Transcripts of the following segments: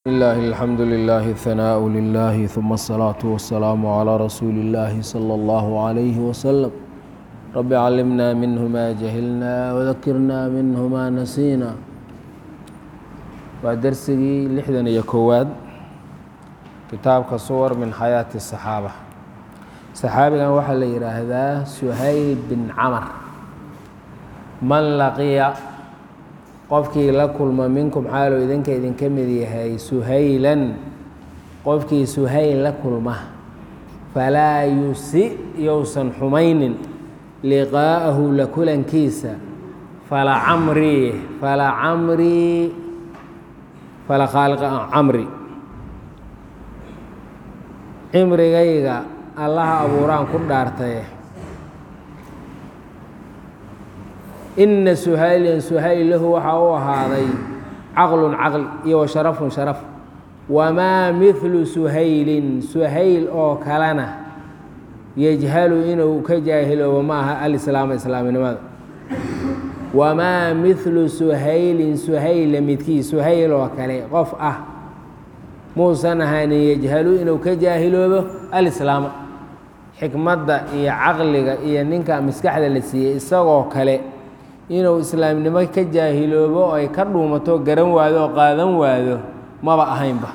لله الحمد لله الثناء لله ثم الصلاة والسلام على رسول الله صلى الله عليه وسلم رب علمنا منه ما جهلنا وذكرنا منه ما نسينا waa dersigii lixdan iyo kowaad kitaabka suwar min xayaati الصaxaaba saxaabigan waxaa la yidhaahdaa suhayl bin camar man laqiya qofkii la kulma minkum xaaluu idinka idinka mid yahay suhaylan qofkii suhayl la kulma falaa yusi yousan xumaynin liqaa'ahu la kulankiisa fala camrii fala camrii fala khaaliqa camri cimrigayga allaha abuuraan ku dhaartaye inna suhaylan suhayl lahu waxaa u ahaaday caqlun caqli iyo wa sharafun sharaf wamaa midlu suhaylin suhayl oo kalena yajhalu inuu ka jaahiloobo ma aha alislaama islaaminimada wamaa midlu suhaylin suhayla midkii suhayl oo kale qof ah muusan ahaanin yajhalu inuu ka jaahiloobo alislaama xikmadda iyo caqliga iyo ninka maskaxda la siiyey isagoo kale inuu islaamnimo ka jaahiloobo oo ay ka dhuumato garan waado oo qaadan waado maba ahaynba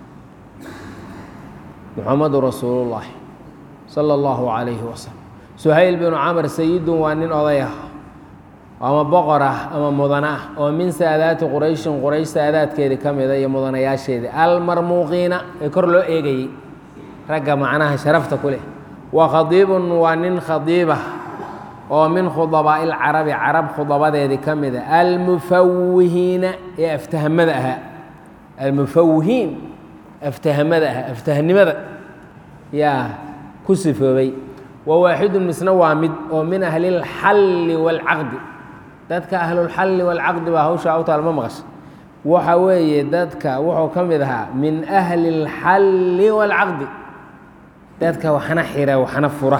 muxamadu rasuulullaahi sala allahu calayhi wasalam suhayl binu camar sayidun waa nin oday ah ama boqor ah ama mudane ah oo min saadaati qurayshin quraysh saadaadkeedii ka mida iyo mudanayaasheedii almarmuuqiina ee kor loo eegayey ragga macnaha sharafta ku leh wa khadiibun waa nin khadiibah oo min khudabaa'i lcarabi carab khudabadeedii ka mida almufawihiina ee aftahamada ahaa almufawihiin aftahamada ahaa aftahnimada yaa ku sifoobay wa waaxidun misna waa mid oo min ahli اlxalli wاlcaqdi dadka ahlulxalli wاlcaqdi baa hawshaa u taal ma maqasha waxa weeye dadka wuxuu ka mid ahaa min ahli اlxalli wاlcaqdi dadka waxna xira waxna fura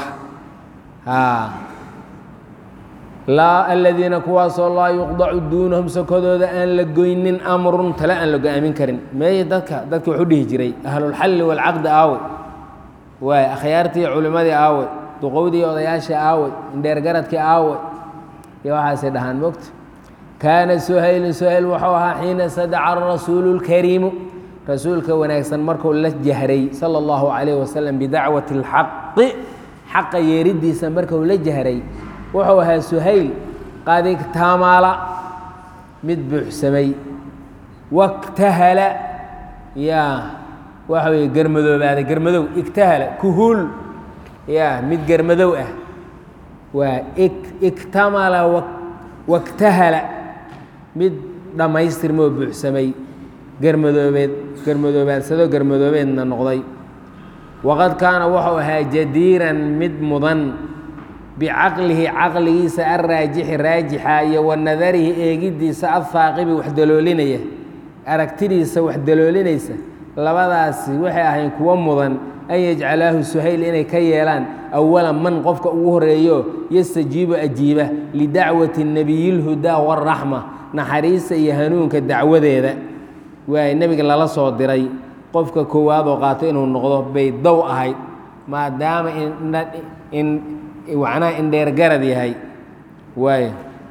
laa aladiina kuwaasoo laa yuqdacu duunahum sokodooda aan la goynin amrun tale aan la go-aamin karin meeye dadka dadki wax u dhihi jiray ahlulxalli wاlcaqdi aawe waay akhyaartii culimmadii aawe duqowdii odayaashii aawe indheergaradkii aawe iyo waxaasay dhahaan mogta kaana suhaylun suhayl wuxuu ahaa xiina sadaca rasuulu اlkariimu rasuulka wanaagsan markuu la jahray sala اllahu calayh wasalam bidacwati اlxaqi xaqa yeeriddiisa markuu la jahray wuxuu ahaa suhayl qadigtaamaala mid buuxsamay waktahala yaa waxa weeye germadoobaaday germadow igtahala kuhuul yaa mid germadow ah waa iktamala waktahala mid dhammaystirmoo buuxsamay germadoobeed germadoobaadsadoo germadoobeedna noqday waqad kaana wuxuu ahaa jadiiran mid mudan bicaqlihi caqligiisa alraajixi raajixa iyo wa nadarihi eegiddiisa alhaaqibi wax daloolinaya aragtidiisa wax daloolinaysa labadaasi waxay ahayn kuwo mudan an yajcalaahu suhayl inay ka yeelaan awala man qofka ugu horeeyo yastajiibu ajiiba lidacwati nebiyilhudaa waraxma naxariista iyo hanuunka dacwadeeda waay nebiga lala soo diray qofka koowaadoo qaato inuu noqdo bay dow ahayd maadaama macnaha indheergarad yahay waay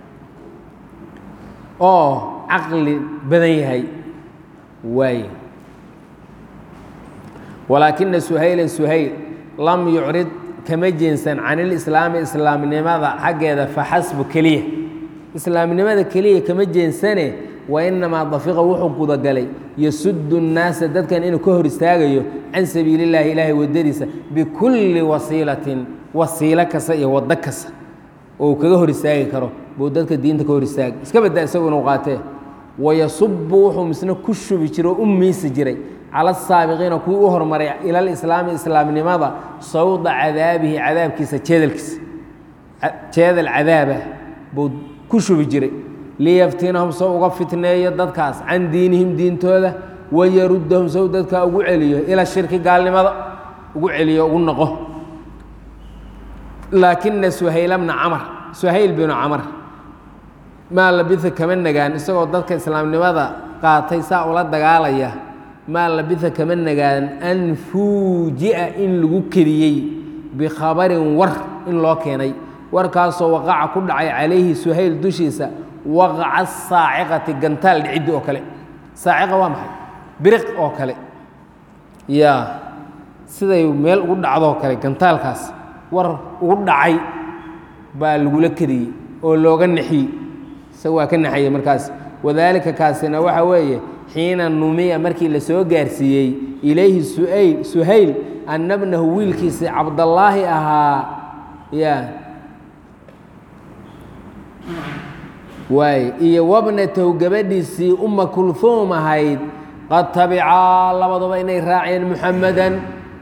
oo caqli badan yahay waay walaakina suhaylan suhayl lam yucrid kama jeensan can ilislaami islaamnimada xaggeeda faxasbu keliya islaamnimada keliya kama jeensane wa inamaa dafiqa wuxuu gudagalay yasudu nnaasa dadkan inuu ka hor istaagayo can sabiili llahi ilaahay waddadiisa bikulli wasiilatin wasiilo kasta iyo waddo kasta oo uu kaga hor istaagi karo buu dadka diinta ka hor istaagay iska badda isagu inuu qaatee wayasubu wuxuu misna ku shubi jiray oo u miisi jiray cala asaabiqiina kuwii u hormaray ila alislaami islaamnimada sawda cadaabihi cadaabkiisa jeedalkiisa jeedal cadaabah buu ku shubi jiray liyaftinahum sow uga fitneeyo dadkaas can diinihim diintooda wayaruddahum sow dadkaa ugu celiyo ila shirki gaalnimada ugu celiyo ugu noqo laakina suhayla bna camar suhayl binu camar maa labisa kama nagaan isagoo dadka islaamnimada qaatay saa ula dagaalaya maa labisa kama nagaadan an fuuji'a in lagu kediyey bikhabarin war in loo keenay warkaasoo waqaca ku dhacay calayhi suhayl dushiisa waqaca saaciqati gantaal dhiciddi oo kale saaciqa waa maxay biriq oo kale yaa siday meel ugu dhacdoo kale gantaalkaas war ugu dhacay baa lagula kediyey oo looga nexiyey isaga waa ka naxayey markaas wadaalika kaasina waxa weeye xiina numiya markii la soo gaarsiiyey ilayhi suayl suhayl anna bnahu wiilkiisii cabdallaahi ahaa ya waay iyo wabnatahu gabadhiisii uma kulhuum ahayd qad tabicaa labaduba inay raaceen muxamadan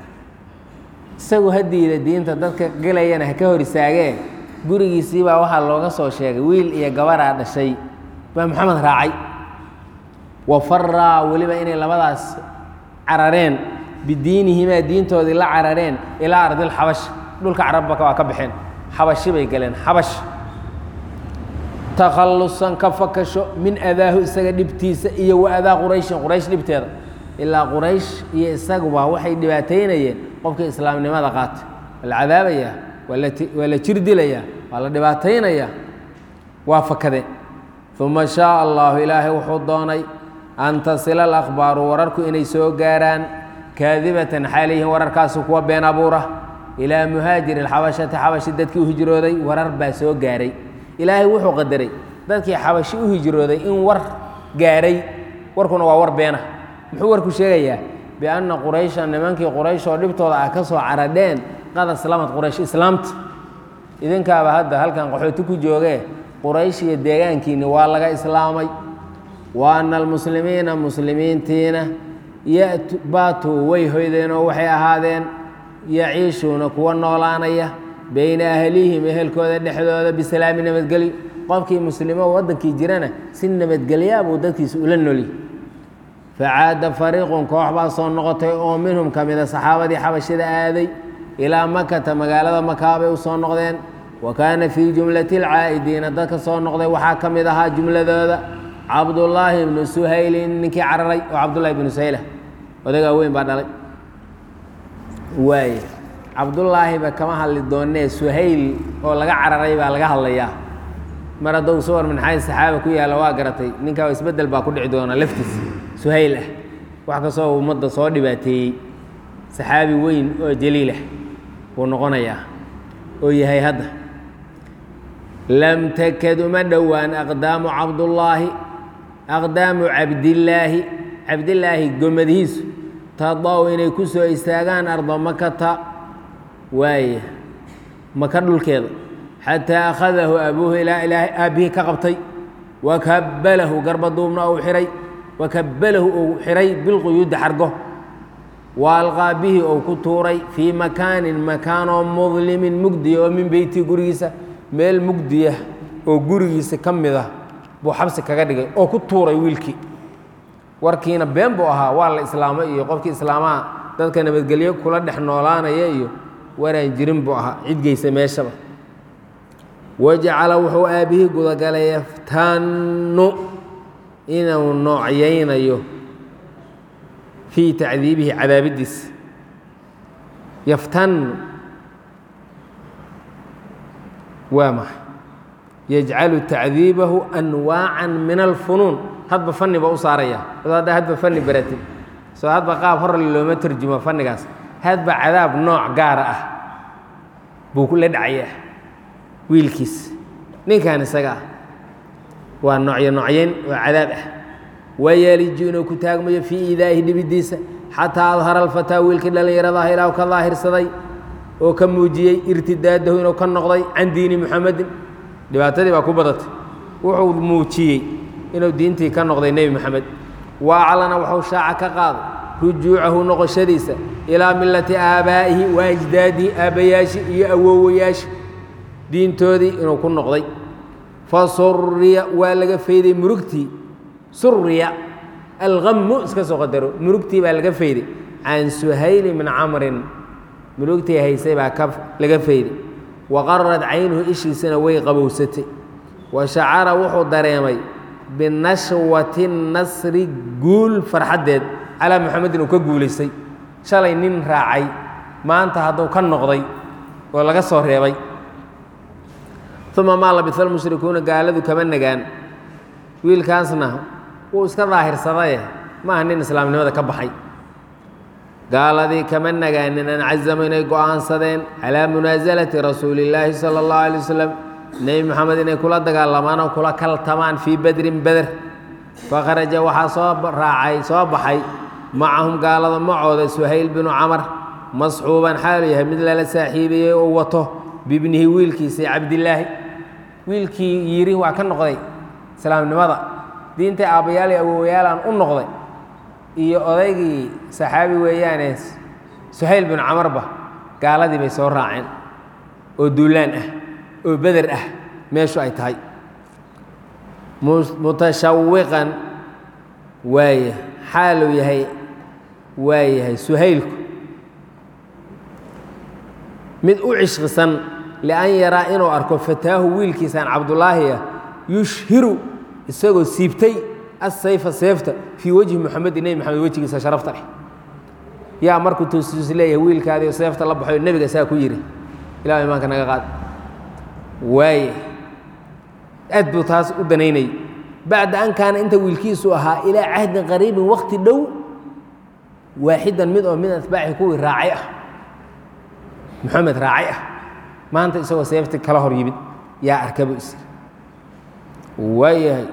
isagu hadiida diinta dadka gelayana ha ka hor istaagee gurigiisii baa waxaa looga soo sheegay wiil iyo gabaraa dhashay baa maxamed raacay wa faraa weliba inay labadaas carareen bidiinihimaa diintoodii la carareen ilaa ardilxabash dhulka carabaka waa ka baxeen xabashi bay galeen xabash takhallusan ka fakasho min adaahu isaga dhibtiisa iyo wa adaa qurayshin quraysh dhibteeda ilaa quraysh iyo isaguba waxay dhibaataynayeen qofkii islaamnimada qaata waa la cadaabayaa waa la waa la jir dilayaa waa la dhibaataynayaa waa fakadeen uma shaaa allahu ilaahay wuxuu doonay an tasila alahbaaru wararku inay soo gaaraan kaadibatan xaaliyihin wararkaasi kuwa been abuura ilaa muhaajiri xabashati xabashi dadkii u hijrooday warar baa soo gaaray ilaahay wuxuu qadaray dadkii xabashi u hijrooday in war gaaray warkuna waa war beena muxuu warku sheegayaa bianna quraysha nimankii quraysh oo dhibtooda ah ka soo caradheen qad aslamad quraysh islaamta idinkaaba hadda halkan qaxooti ku joogee quraysh iyo deegaankiinni waa laga islaamay wa anna almuslimiina muslimiintiina yatu baatuu way hoydeen oo waxay ahaadeen yaciishuuna kuwa noolaanaya beyna ahlihim ehelkooda dhexdooda bisalaami nabadgelyo qofkii muslimo waddankii jirana si nabadgelyaa buu dadkiisa ula noli facaada fariiqun koox baa soo noqotay oo minhum ka mida saxaabadii xabashida aaday ilaa makata magaalada makaa bay u soo noqdeen wa kaana fii jumlati alcaa'idiina dadka soo noqday waxaa ka mid ahaa jumladooda cabdullaahi ibnu suhaylin ninkii cararay oo cabdullahi ibnu suhayla odagaa weyn baa dhalay waay cabdullaahiba kama hadli doonee suhayl oo laga cararay baa laga hadlayaa mar haddou sawar minxaay saxaaba ku yaalla waa garatay ninkaa isbeddel baa ku dhici doona laftiis suhayl ah wax kastoo ummadda soo dhibaateeyey saxaabi weyn oo jaliilah buu noqonayaa oo yahay hadda lam takad uma dhowaan aqdaamu cabdullaahi aqdaamu cabdillaahi cabdillaahi gomadihiisu tadaw inay ku soo istaagaan ardo makata waaya maka dhulkeeda xataa akhadahu abuuhu ilaa ilaahay aabbihii ka qabtay wakabbalahu garbaduubna uu xihay wakabbalahu uu xihay bilquyuudi xargo wa alqaa bihi ou ku tuuray fii makaanin makaanoo mudlimin mugdiya oo min beyti gurigiisa meel mugdiya oo gurigiisa ka mid ah buu xabsi kaga dhigay oo ku tuuray wiilkii warkiina been buu ahaa waa la islaamo iyo qofkii islaamaha dadka nabadgelyo kula dhex noolaanaya iyo waraan jirin buu ahaa cidgeysa meeshaba wajacala wuxuu aabbihii gudagalay yaftannu inuu noocyaynayo fii tacdiibihi cadaabiddiisa yaftannu waa maxay yajcalu tacdiibahu anwaacan min alfunuun hadba fanni ba u saaraya adoo hadda hadba fanni baratid soo hadba qaab hor looma tarjumo fannigaas hadba cadaab nooc gaara ah buu kula dhacayaa wiilkiis ninkan isaga ah waa noocyo noocyayn oo cadaab ah wayaliju inuu ku taagmayo fii iidaa'ihi dhibidiisa xataa adhara alfataa wiilkii dhallinyaradaah ilaahu ka daahirsaday oo ka muujiyey irtidaadahu inuu ka noqday can diini muxamedin dhibaatadii baa ku badatay wuxuu muujiyey inuu diintii ka noqday nebi moxamed wa aclana wuxuu shaaca ka qaaday rujuucahu noqoshadiisa ilaa millati aabaa'ihi wa ajdaadihi aabbayaashi iyo awoowayaasha diintoodii inuu ku noqday fa suriya waa laga fayday murugtii suriya alqamu iska soo qadaro murugtii baa laga fayday can suhayli min camrin murugtii haysay baa ka laga fayday wa qarad caynuhu ishiisana way qabowsatay wa shacara wuxuu dareemay binashwati nasri guul farxaddeed calaa muxamedin uu ka guulaystay shalay nin raacay maanta hadduu ka noqday oo laga soo reebay uma maa labisa almushrikuuna gaaladu kama nagaan wiilkaasna wuu iska daahirsadaye ma aha nin islaamnimada ka baxay gaaladii kama nagaanin an cazamu inay go'aansadeen calaa munaasalati rasuuli illaahi sala allahu alay wasalam nebi moxamed inay kula dagaalamaan oo kula kaltamaan fii bedrin beder fakharaja waxaa soo raacay soo baxay macahum gaalada macooda suhayl binu camar masxuuban xaalu yahay mid lala saaxiibayey oo wato bibnihi wiilkiisii cabdilaahi wiilkii yidhi waa ka noqday islaamnimada diintai aabbayaal iyo awowayaalaan u noqday iyo odaygii saxaabi weeyaane suhayl binu camarba gaaladii bay soo raaceen oo duulaan ah oo beder ah meeshu ay tahay mutashawiqan waaya xaaluu yahay waa yahay suhaylku mid u cishqisan lian yaraa inuu arko fataahu wiilkiisaan cabdulaahi ah yushhiru isagoo siibtay asayfa seefta fii wejhi muxamedi nebi moxamed wejigiisa sharafta leh yaa markuu tuustuus leeyahay wiilkaadiio seefta la baxoy nebiga saa ku yidhi ilah imaanka naga qaad waaye aad buu taas u danaynayay bacda an kaana inta wiilkiisu ahaa ilaa cahdin qariibin wakti dhow waaxidan mid oo min atbaaci kuwii raacay ah moxamed raacay ah maanta isagoo seefti kala hor yimid yaa arkabu is waayahay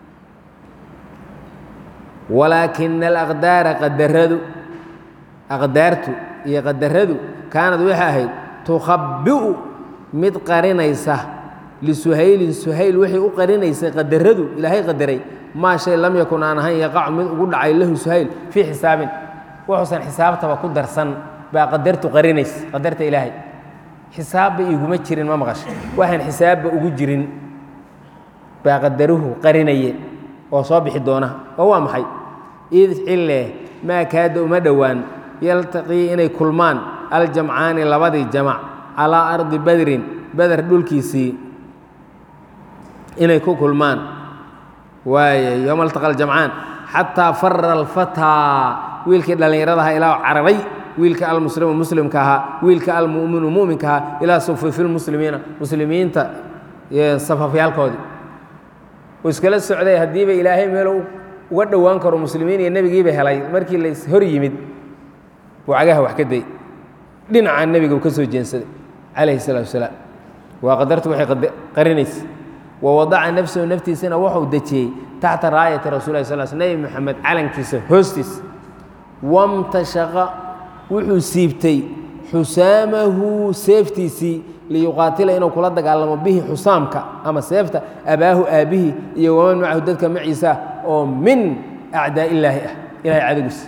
walaakina alaqdaara qadaradu aqdaartu iyo qadaradu kaanad waxay ahayd tukhabi'u mid qarinaysa lisuhaylin suhayl waxay u qarinaysay qadaradu ilaahay qadaray maa shay lam yakun aan ahayn yaqacu mid ugu dhacay lahu suhayl fii xisaabin wuxuusan xisaabtaba ku darsan baa qadartu qarinaysa qadarta ilaahay xisaabba iguma jirin ma maqasha waxaan xisaabba ugu jirin baa qadaruhu qarinayeen oo soo bixi doona oo waa maxay id cille maa kaada uma dhowaan yaltaqii inay kulmaan aljamcaani labadii jamac calaa ardi badrin beder dhulkiisii inay ku kulmaan waaye yowma altaqa aljamcaan xataa fara alfataa wiilkii dhallinyaradaha ilaa cararay wiilka almuslimu muslimka ahaa wiilka almuminu muminka ahaa ilaa sufufi lmuslimiina muslimiinta safafyaalkoodii uu iskala socday haddiiba ilaahay meelu uga dhowaan karo muslimiin iyo nebigiiba helay markii la hor yimid buu cagaha wax ka day dhinaca nebiga uu ka soo jeensaday calayhi salaatu wasalaam waa qadartu waxay qarinaysa wa wadaca nafsahu naftiisana wuxuu dejiyey taxta raayati rasul lah sal sl nebi moxamed calankiisa hoostiisa wamtashaqa wuxuu siibtay xusaamahu seeftiisii liyuqaatila inuu kula dagaalamo bihi xusaamka ama seefta abaahu aabbihii iyo waman macahu dadka maciisa oo min acdaa illaahi ah ilahay cadowgiisa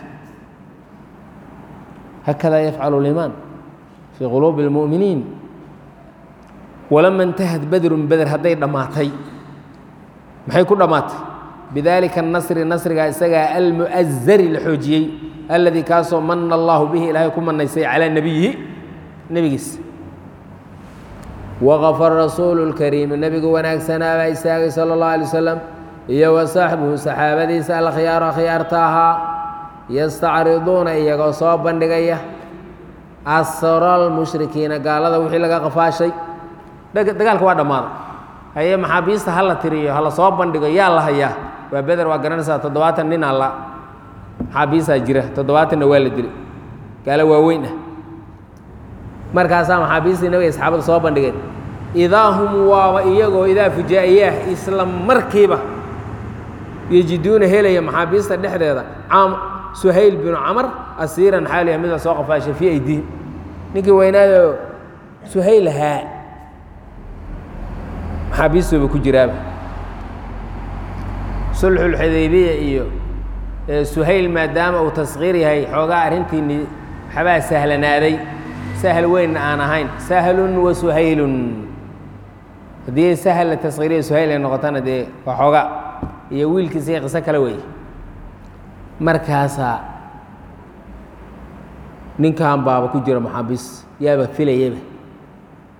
hakada yafcalu limaan fii quluubi اlmu'miniin walama intahad badrun beder hadday dhammaatay maxay ku dhammaatay bidalika الnasri nasrigaa isagaa almu'azari la xoojiyey alladii kaasoo mana allahu bihi ilaahay ku manaysay calaa nebiyihi nebigiisa waqafara rasuulu اlkariimu nebigu wanaagsanaa baa istaagay sala اllahu alay wasalam iyo wa saaxbuhu saxaabadiisa alkhiyaaru akhyaarta ahaa yastacriduuna iyagoo soo bandhigaya asral mushrikiina gaalada wixii laga qafaashay dagaalka waa dhammaaday haye maxaabiista ha la tiriyo ha la soo bandhigo yaa la hayaa waa beder waa garanaysaa toddobaatan nin alla maxaabiistaa jira toddobaatanna waa la dilay gaalo waaweyn ah markaasaa maxaabiistii nabiga asxaabada soo bandhigeen idaa hum waaba iyagoo idaa fujaa'iyaah isla markiiba yejiduuna helaya maxaabiista dhexdeeda caam suhayl binu camar asiiran xaaliya mid la soo qafaashay fii aydiihim ninkii weynaado suhayl ahaa maxaabiistuuba ku jiraaba sulxulxudaybiya iyo suhayl maadaama uu taskiir yahay xoogaa arrintiini waxbaa sahlanaaday sahal weynna aan ahayn sahlun wa suhaylun haddii sahal la taskiiriya suhayl ay noqotana dee waa xoogaa iyo wiilkiisa qiso kale weeye markaasaa ninkan baaba ku jira maxaabiis yaaba filayaba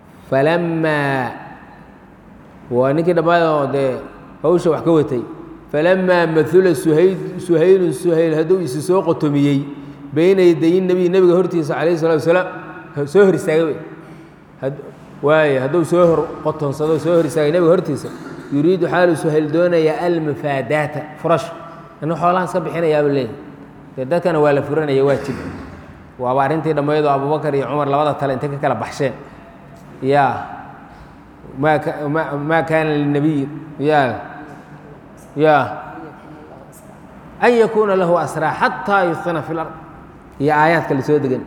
falammaa waa ninkii dhammaadoo dee hawsha wax ka watay falamaa maula suhayl suhaylun suhayl hadduu isi soo qotomiyey bayna yaday nebiy nebiga hortiisa calayhi salatu wasalaam soo hor istaagay wey waaye hadduu soo hor qotonsado soo hor istaagay nebiga hortiisa yuriidu xaalu suhayl doonaya almufaadaata furash inu xoolahan iska bixinayaaba leeyahy dee dadkana waa la furanaya waa jib waaba arrintii dhammaydoo abubakar iyo cumar labada tale intay ka kala baxsheen ya maa maa kaana linabiyi ya ya an yakuuna lahu asraa xataa yusqina fi lard iyo aayaadka lasoo degan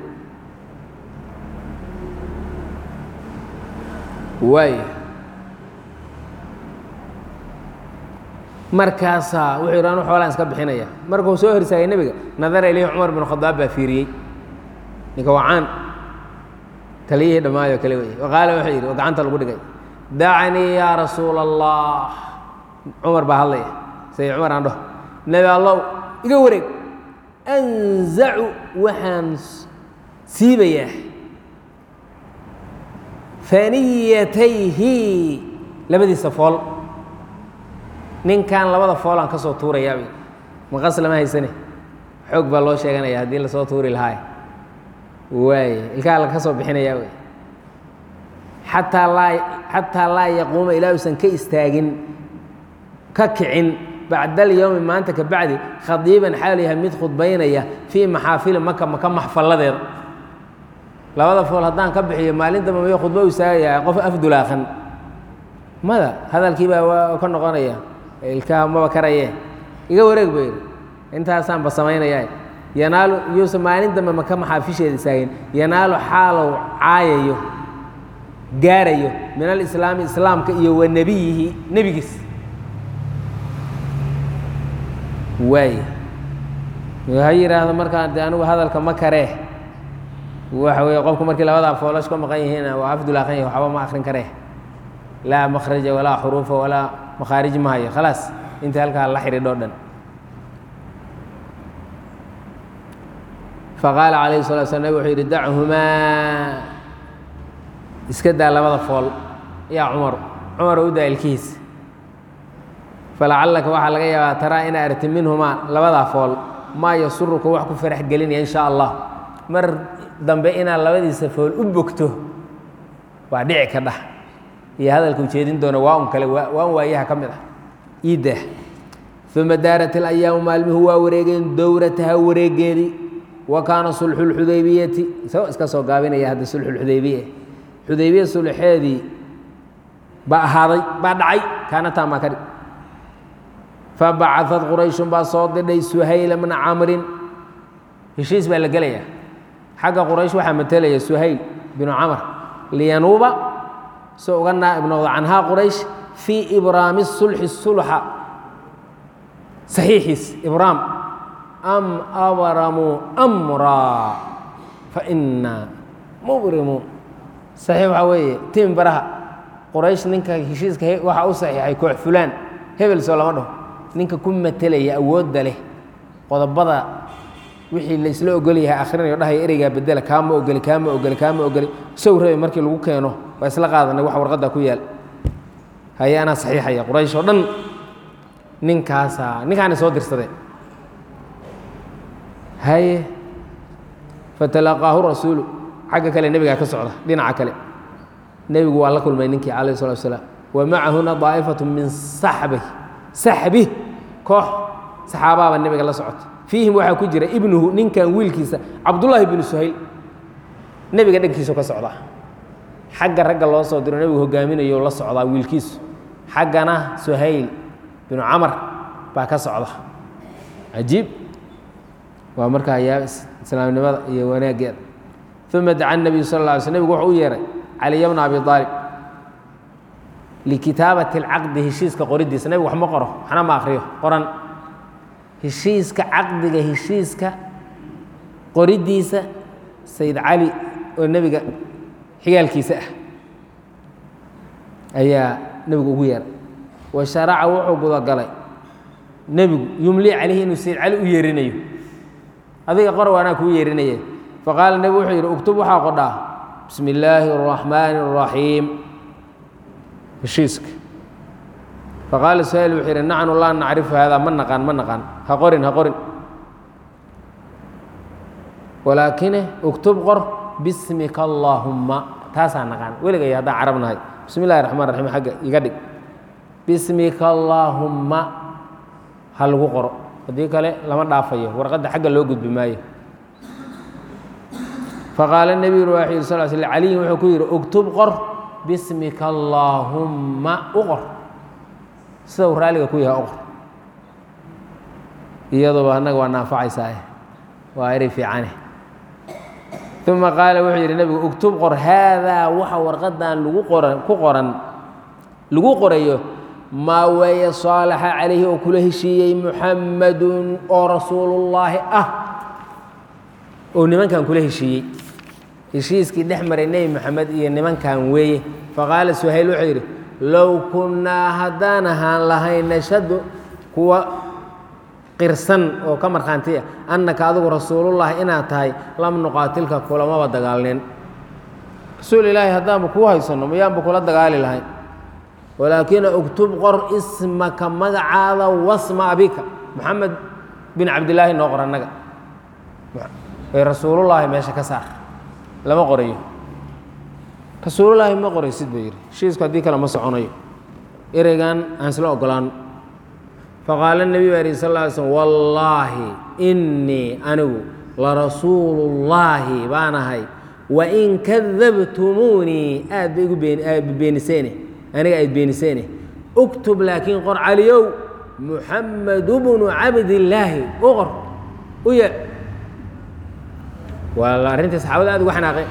waay markaasaa wuxuu yidhi anu xoolaan iska bixinaya markuu soo horsaagay nebiga nadara ilayhi cumar bin khadaab baa fiiriyey ninka wacaan taliyihii dhammaayo kale wey qaala wuxuu yidhi oo gacanta lagu dhigay dacanii yaa rasuula allah cumar baa hadlaya say cumar aan dhaho nebi allow iga wareeg anzacu waxaan siibayaa faniyatayhi labadiisa fool ninkan labada foolaan ka soo tuurayaabay maqas lama haysane xoog baa loo sheeganaya haddii lasoo tuuri lahaay waay ilkaha laga soo bixinayaa wey xataa laa xataa laa yaquuma ilaa uusan ka istaagin ka kicin bacda alyowmi maanta ka bacdi khadiiban xaal yahay mid khudbaynaya fii maxaafili maka maka maxfalladeeda labada fool haddaan ka bixiyo maalintaba mayo khudbo u istaagayaa qof afdulaaqan mada hadalkii baa waa ka noqonaya ilkaha maba karaye iga wareeg ba yidhi intaasaanba samaynayaa yanaalu yuusan maalin dambe maka maxaafisheeda istaagin yanaalu xaalow caayayo gaarayo min alislaami islaamka iyo wa nebiyihi nebigiis waay ha yidhaahdo markaan de anigu hadalka ma karee waxa weeye qofku markii labadaa foolash ka maqan yihiin waa afdulaaqan yahi waxba ma akrin karee laa makhraja walaa xuruufa walaa makhaarij ma hayo khalaas inta halkaa la xidhiidho dhan faqaala calayhi salatu slam nabig wuxuu yidhi dachumaa iska daa labada fool yaa cumar cumar u daa ilkihiisa falacallaka waxaa laga yaabaa taraa ina arti minhumaa labadaa fool maa yasuruka wax ku farax gelinaya in sha allah mar dambe inaad labadiisa fool u bogto waa dhici ka dhah iyo hadalka ujeedin doona waa un kale waa un waayaha ka mid ah iidah uma daarat اlayaamu maalmihu waa wareegeen dowrataha wareegeedii wa kaana sulxu اlxudaybiyati isagoo iska soo gaabinaya hadda sulxu اlxudaybiya xudaybiya sulxeedii baa ahaaday baa dhacay kaanataa maa ka dhig fabacaثat qurayshun baa soo didhay suhayla bna camrin heshiis baa la gelaya xagga quraysh waxaa matelaya suhayl binu camr liyanuuba soo uga naa'ib noqdo canhaa quraysh fii ibraami sulxi sulxa saxiixiis ibraam am abramuu amraa fainaa mubrimuun saxiix waxaa weeye tim baraha quraysh ninka heshiiska waxaa u saxiixay koox fulaan hebel soo lama dhaho ninka ku matelaya awoodda leh qodobada wixii la isla ogol yahay akhrinayo dhahaya ereygaa bedela kaama ogoli kaama ogoli kaama ogoli sow rabe markii lagu keeno waa isla qaadanay wax warqadda ku yaal haye anaa saxiixaya quraysh oo dhan ninkaasaa ninkaana soo dirsadeen haye fatalaqaahu rasuulu xagga kale nebigaa ka socda dhinaca kale nebigu waa la kulmay ninkii calayh salatu wasalaam wa macahuna daa'ifatu min saxbi saxbi koox saxaabaaba nebiga la socota fiihim waxaa ku jira ibnuhu ninkan wiilkiisa cabdullaahi binu suhayl nebiga dhankiisu ka socdaa xagga ragga loo soo diro nebigu hogaaminayo la socdaa wiilkiisu xaggana suhayl binu camar baa ka socda cajiib waa markaa yaa islaamnimada iyo wanaaggeeda uma daca nebiyu sal lla alay sl nebigu wuxuu u yeehay caliya bna abi aalib likitaabati alcaqdi heshiiska qoridiisa nebigu wax ma qoro waxna ma akriyo qoran heshiiska caqdiga heshiiska qoridiisa sayid cali oo nebiga xigaalkiisa ah ayaa nebigu ugu yeeray wa sharaca wuxuu gudagalay nebigu yumlii calayhi inuu sayid cali u yeerinayo adiga qor waanaa kuu yeerinaya faqaala nebigu wuxuu yidhi uktub waxaa qodhaa bismi illaahi اraxmaani اraxiim heshiiska faqaala suhayl wuxuu yidhi nacnu laa nacrifu haadaa ma naqaan ma naqaan ha qorin ha qorin walaakine uktub qor bismika allaahumma taasaa naqaan weligay haddaan carab nahay bismi illahi raxmaan raxiim xagga iga dhig bismika allaahumma ha lagu qoro haddii kale lama dhaafayo warqadda xagga loo gudbi maayo faqaala nebiyu waxuu yidhi sal sl caliyin wuxuu ku yidhi uktub qor bismika allaahumma u qor sida uu raaliga ku yahay u qor iyaduba annaga waa naanfacaysaa waa eri fiicane uma qaala wuxuu yidhi nebigu uktub qor haadaa waxa warqadan lagu qoran ku qoran lagu qorayo maa weeye saalaxa calayhi oo kula heshiiyey muxammadun oo rasuulullaahi ah oo nimankan kula heshiiyey heshiiskii dhex maray nebi moxamed iyo nimankan weeye faqaala suhayl wuxuu yidhi low kunnaa haddaan ahaan lahayn nashhadu kuwa qirsan oo ka markhaanti ah annaka adigu rasuulullaahi inaad tahay lam nuqaatilka kulamaba dagaalnin rasuul ilaahi haddaanba kuu haysanno mayaanba kula dagaali lahayn walaakina uktub qor ismaka magacaada wasma abika moxamed bin cabdilaahi noo qor annaga ay rasuulullaahi meesha ka saar lama qorayo rasuulullaahi ma qoraysid buu yidhi heshiisku haddii kale ma soconayo ereygan aan isla ogolaano faqaala nebiy baa yihi sal lla alay slm wallaahi innii anigu larasuulullaahi baan ahay wain kadabtumuunii aad ba igu beeniseen aniga ayd beeniseene uktub laakiin qor caliyow muxamedu bnu cabdillaahi u qor u ye waa arrintii saxaabada aad uga xanaaqeen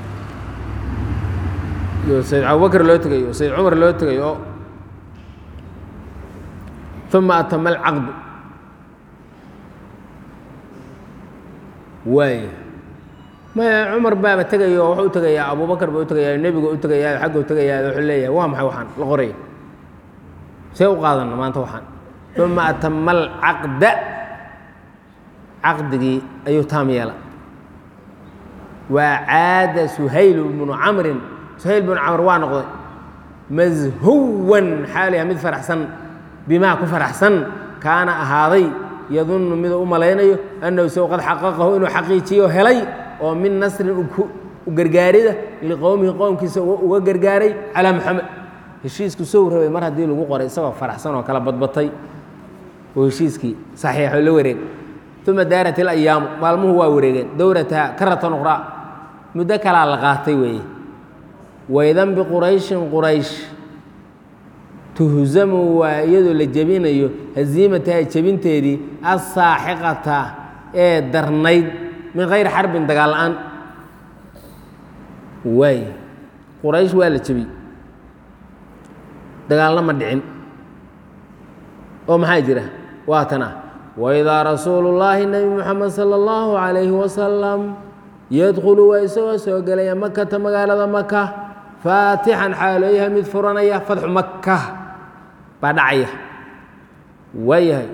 iyo sayd abubakr loo tegayo sayd cumar loo tegayo oo uma atama alcaqdu waay maya cumar baaba tegayo oo wuxuu u tegayaa abubakar baa u tegayaa nebiga u tegayaa xagga u tegayaa wuxuu leeyahay waa maxay waxaan la qoraya see u qaadana maanta waxaan uma atama alcaqda caqdigii ayuu taam yeela waa caada suhayl bnu camrin suhayl bnu camr waa noqday mashuwan xaaliha mid faraxsan bimaa ku faraxsan kaana ahaaday yadunnu miduu u malaynayo annahu isagu qad xaqaqahu inuu xaqiijiyo helay oo min nasrin u gargaarida liqowmihi qowmkiisa uga gargaaray calaa moxamed heshiisku sow rabay mar haddii lagu qoray isagoo faraxsan oo kala badbatay oo heshiiskii saxiixo la wareeg uma daarat ilayaamu maalmuhu waa wareegeen dowrataha karatan uqraa muddo kalaa la qaatay weeye waydan biqurayshin quraysh tuhzamu waa iyadoo la jebinayo haziimataha jebinteedii assaaxiqata ee darnayd min kayri xarbin dagaal la-aan waay quraysh waa la jebiyey dagaalna ma dhicin oo maxaa jira waa tana waidaa rasuulu llaahi nebi moxamed sala allahu calayhi wasalam yadkhulu waa isagoo soo gelaya makata magaalada maka faatixan xaalooyaha mid furanaya fatxu maka baa dhacaya waayahay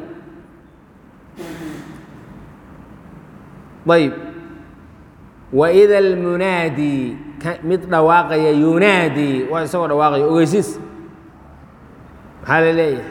ayb waida almunaadi mid dhawaaqaya yunaadi waa isagoo dhawaaqaya ogeysiis maxaa la leeyahay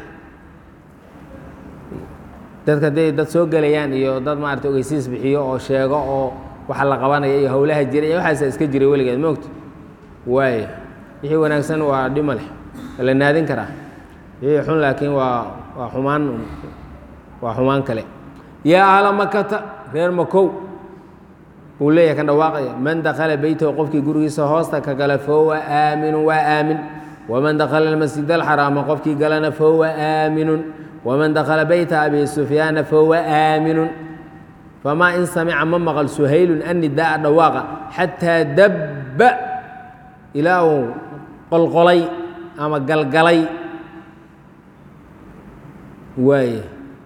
dadka hadday dad soo gelayaan iyo dad maarata ogeysiis bixiyo oo sheego oo waxa la qabanaya iyo howlaha jira iyo waxaasa iska jiray weligeed moogta waaya wixii wanaagsan waa dhima leh la naadin karaa wixii xun laakiin waa waa xumaan waa xumaan kale yaa ahla makata reer makow uu leeyahay kan dhawaaqaya man dakala beytahu qofkii gurigiisa hoosta ka gala fahuwa aaminun waa aamin waman dakala almasjid alxaraama qofkii galana fahuwa aaminun waman dakala beyta abi sufyaana fahuwa aaminun famaa in samica ma maqal suhaylun annidaaa dhawaaqa xataa dabba ilaa uu qolqolay ama galgalay waay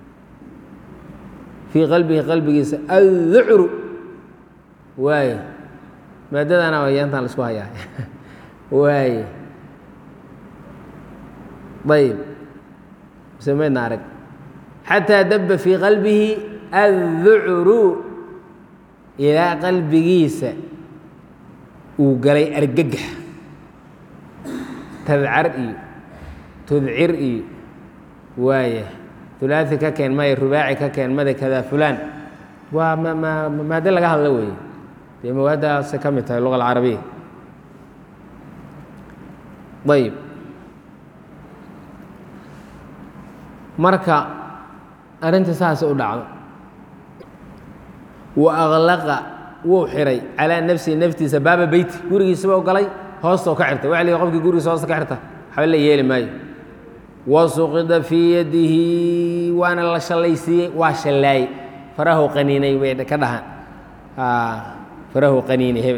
fii qalbihi qalbigiisa adducru waay maadadana yaantaan la isku hayaa waay ayb mise maydna arag xataa dabba fii qalbihi adducru ilaa qalbigiisa uu galay argagax tadcar iyo tudcir iyo waaya ulaai ka keen maya rubaaci ka keen mada kada fulaan waa ma ma maade laga hadla weeye dee mawaadaasay ka mid tahay luga alcarabiya ayib marka arrinta saasa u dhacdo wa aqlaqa wuu xiray calaa nafsihi naftiisa baaba beyti gurigiisaba galay hoostoo ka xirtay waxa la yihi qofkii gurigiisa hoosta ka xirta waxba la yeeli maayo wa suqida fii yadihi waana la shallaysiiyey waa shallaayey farahu qaniinay way ka dhahaan farahu qaniinay hebel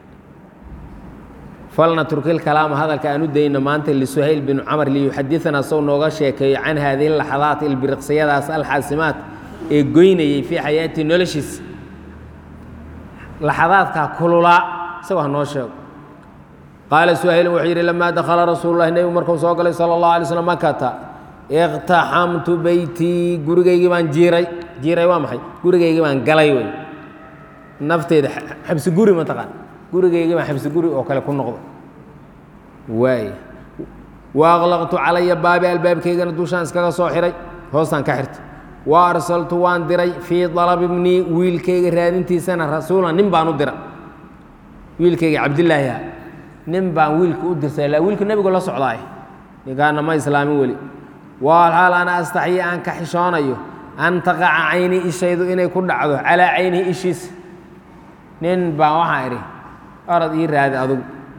falna turkil kalaama hadalka aan u dayno maanta lisuhayl binu camar liyuxadiana sow nooga sheekeeyo can haadihi laxadaat ilbiriqsiyadaas alxaasimaat ee goynayey fii xayaatii noloshiisa laxadaadkaa kululaa isagoo ha noo sheego qaala suhaylin wuxuu yidhi lamaa dakhala rasuulu lahi nebigu markuu soo galay sala allahu alay slm makata iqtaxamtu beytii gurigaygii baan jiiray jiiray waa maxay gurigaygii baan galay wey nafteyda xabsi guri mataqaan gurigaygii baan xabsi guri oo kale ku noqdo waay wa aqlaqtu calaya baabi albaabkaygana dushaan iskaga soo xiray hoostaan ka xirtay wa arsaltu waan diray fii dalabi bnii wiilkayga raadintiisana rasuulan nin baan u dira wiilkayga cabdilaahi ah nin baan wiilka u dirsay la wiilka nebigu la socdaay ninkaana ma islaamin weli walxaal ana astaxyi aan ka xishoonayo an taqaca cayni ishaydu inay ku dhacdo calaa caynihi ishiisa nin baan waxaan idhi orad ii raadi adugu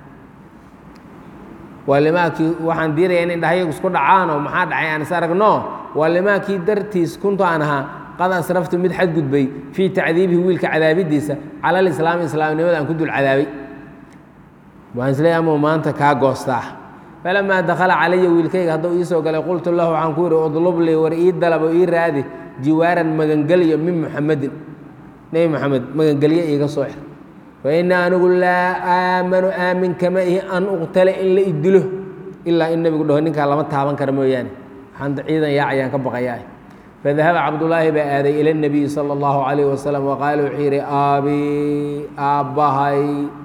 waa limaakii waxaan diidaya in indhahayagu isku dhacaanoo maxaa dhacay aan is aragno waa limaakii dartiis kuntu aan ahaa qad asraftu mid xadgudbay fii tacdiibihi wiilka cadaabidiisa cala alislaami islaamnimada aan ku dul cadaabay waan isleeyahay amau maanta kaa goostaa falamaa dakhala calaya wiilkayga hadduu ii soo galay qultu lahu waxaan ku yidhi udlub lii war ii dalabo ii raadi jiwaaran magangelyo min muxamedin nebi moxamed magangelyo iiga soo xir fa ina anigu laa aamanu aamin kama ihi an uqtala in la idilo ilaa in nebigu dhaho ninkaa lama taaban kara mooyaane waxaan ciidan yaacayaan ka baqayaa fadahaba cabdullaahi baa aaday ila اnabiyi sala اllahu calayh wasalam waqaala wuxuu yidhi aabii aabbahay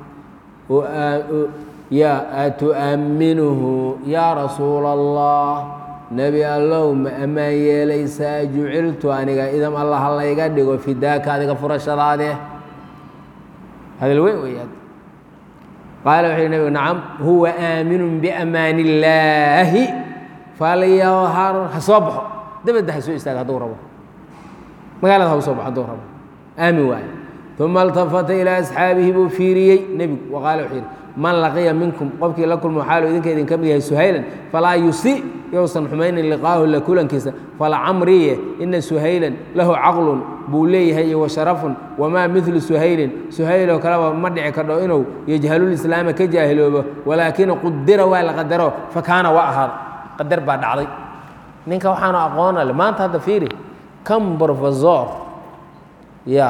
ya atu'amminuhu yaa rasuula allah nebi allow ma ammaan yeelaysaa juciltu aniga idam alla ha layga dhigo fidaaka adiga furashadaadee hadal weyn weyaad qaala wuxuu yhi nebigu nacam huwa aaminun biamaan illaahi falyahar ha soo baxo dabadda ha soo istaaga hadduu rabo magaalada ha u soo baxo hadduu rabo aamin waaye uma altafata ilaa asxaabihi buu fiiriyey nebigu waqaala wuxuu yidhi man laqiya minkum qofkii la kulmo xaalu idinka idinka mid yahay suhaylan falaa yusi yousan xumaynin liqaahu la kulankiisa falacamriye ina suhaylan lahu caqlun buu leeyahay iyo washarafun wamaa midlu suhaylin suhayloo kaleba ma dhici kardho inuu yajhalulislaama ka jaahiloobo walaakina qudira waa la qadaro fakaana waa ahaada qadar baa dhacday ninka waxaanu aqoona le maanta hadda fiiri kan brofesor ya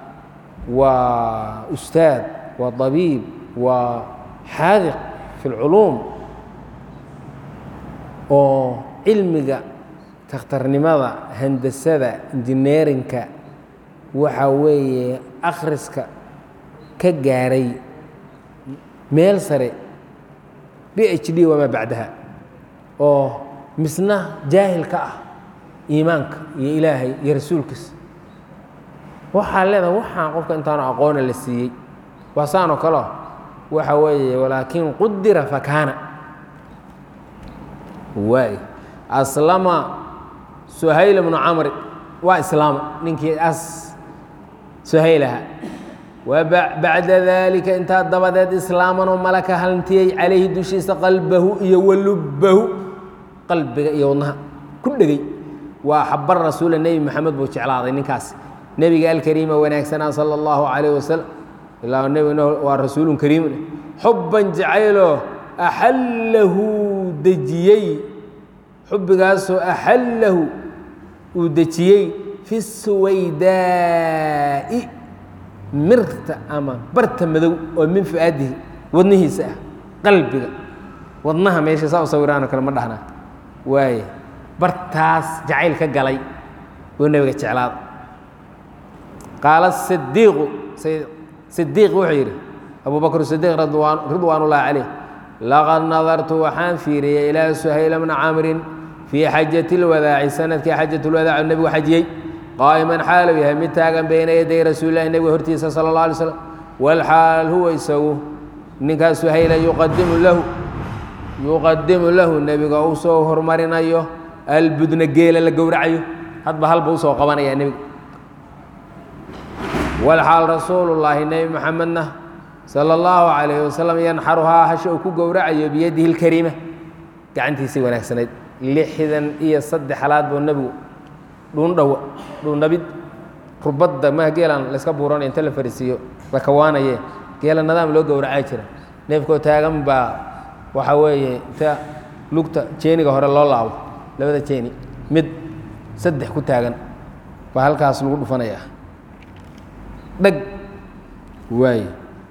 waa ustaad waa abiib waa xaadiq fi اlculuum oo cilmiga takhtarnimada handasada injineerinka waxa weeye akhriska ka gaaray meel sare b h d wamaa bacdaha oo misna jaahil ka ah iimaanka iyo ilaahay iyo rasuulkiisa waxaa leedaha waxaan qofka intaanu aqoona la siiyey waa saanoo kaleo waxa weeye walaakin qudira fakaana waay aslama suhayl bnu camri waa islaama ninkii as suhaylaha wa bacda daalika intaa dabadeed islaamanoo malaka halntiyey calayhi dushiisa qalbahu iyo walubbahu qalbiga iyo wadnaha ku dhegey waa xaba rasuula nebi moxamed buu jeclaaday ninkaas nebiga alkariima wanaagsanaa sala allahu calayh wasalam ilaa nebigna waa rasuulun kariimun xubban jacayloo axallahu dejiyey xubbigaasoo axallahu uu dejiyey fi suwaydaa'i mirta ama barta madow oo min fu'aadihi wadnihiisa ah qalbiga wadnaha meesha saa u sawiraanoo kale ma dhahnaa waaye bartaas jacayl ka galay buu nebiga jeclaada qaala sidiiqu sidiiq wuxuu yidhi abu bakr sidiiq ridwaan ullahi caleyh laqad nadartu waxaan fiiriyey ilaa suhayla bna camrin fii xajati اlwadaaci sanadkii xajat اlwadaac oo nebigu xajiyey qaa'iman xaalu yahay mid taagan bayna yaday rasuulilahi nebiga hortiisa sala اllah alay slam walxaal huwa isagu ninkaas suhayla yuqadimu lahu yuqadimu lahu nebiga uu soo hormarinayo albudna geela la gowracayo hadba halba usoo qabanaya nebiga walxaal rasuulullaahi nebi moxamedna sala اllahu calayhi wasalam yanxaruhaa hasha uu ku gowracayo biyadihi اlkariima gacantiisii wanaagsanayd lixdan iyo saddex halaad buu nebigu dhuundhawa dhuundhabid rubadda maha geelan layska buuranay inta la fariisiiyo la kawaanaye geela nadaam loo gowracaa jira neefkoo taagan baa waxaa weeye inta lugta jeeniga hore loo laabo labada jeeni mid saddex ku taagan baa halkaas lagu dhufanaya dhag waaye